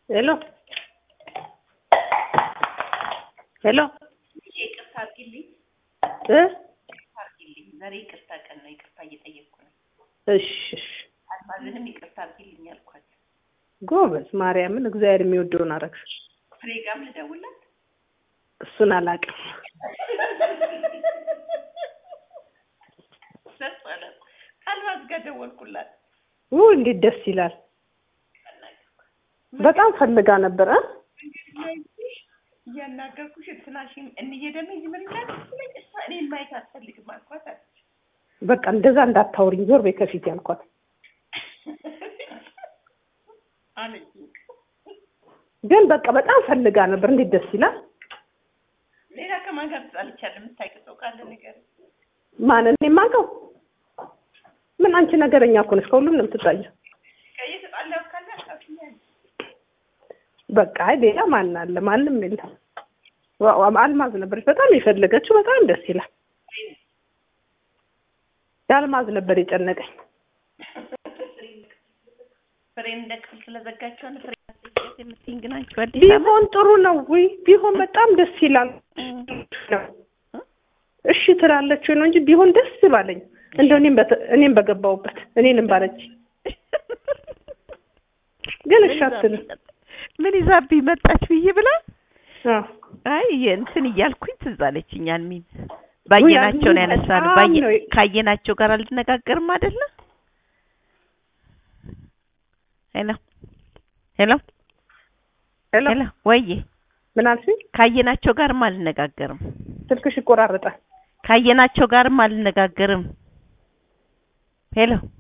ሄሎ ሄሎ ይቅርታ አድርጊልኝ እ ይቅርታ አድርጊልኝ። ዛሬ ይቅርታ ቀን ነው። ይቅርታ እየጠየቅኩ ነው። እሺ እሺ አልማዝንም ይቅርታ አድርጊልኝ አልኳት። ጎበዝ ማርያምን እግዚአብሔር የሚወደውን አረግሽ። ፍሬ ጋርም ልደውልላት እሱን አላውቅም። ደስ አላት። አልማዝ ጋር ደወልኩላት። ው እንዴት ደስ ይላል። በጣም ፈልጋ ነበር እ እያናገርኩሽ እንትናሽን እንዬ ደግሞ እዚህ ምን እንዳትለኝ እሷ እኔን ማየት አትፈልግም አልኳት አለች። በቃ እንደዛ እንዳታውሪኝ ዞር በይ ከፊት ያልኳት። አለች ግን በቃ በጣም ፈልጋ ነበር። እንዴት ደስ ይላል። ሌላ ከማን ጋር ትጣልቻለህ? የምታውቂው ሰው ካለ ንገረኝ። ማን እኔ የማውቀው ምን አንቺ ነገረኛ እኮ ነሽ። ከሁሉም ነው የምትጣየው። ከየተጣላሁ ካለ አሳፍኛለሁ። በቃ አይ ሌላ ማን አለ? ማንም የለም። ዋ- ዋ- አልማዝ ነበረች በጣም የፈለገችው። በጣም ደስ ይላል። የአልማዝ ነበር የጨነቀኝ። ፍሬን እንደ ክፍል ስለዘጋቸው ነው ፍሬ ማስጠየቅ የምትይኝ ግን አንቺ አዲስ አበባ ቢሆን ጥሩ ነው ወይ ቢሆን በጣም ደስ ይላል። እሺ ትላለች ነው እንጂ ቢሆን ደስ ባለኝ እንደው እኔም በተ- እኔም በገባሁበት እኔንም ባለች ግን እሺ አትልም። ምን ይዛብኝ መጣች ብዬ ብላ አዎ አይ እንትን እያልኩኝ ትዝ አለችኝ። አልሚን ባየናቸው ነው ያነሳሉ። በጣም ባየ ነው- ካየናቸው ጋር አልነጋገርም አይደለ? ሄሎ ሄሎ ሄሎ ሄሎ ወይዬ ምን አልሽኝ? ካየናቸው ጋርም አልነጋገርም። ስልክሽ ይቆራረጣል። ካየናቸው ጋርም አልነጋገርም። ሄሎ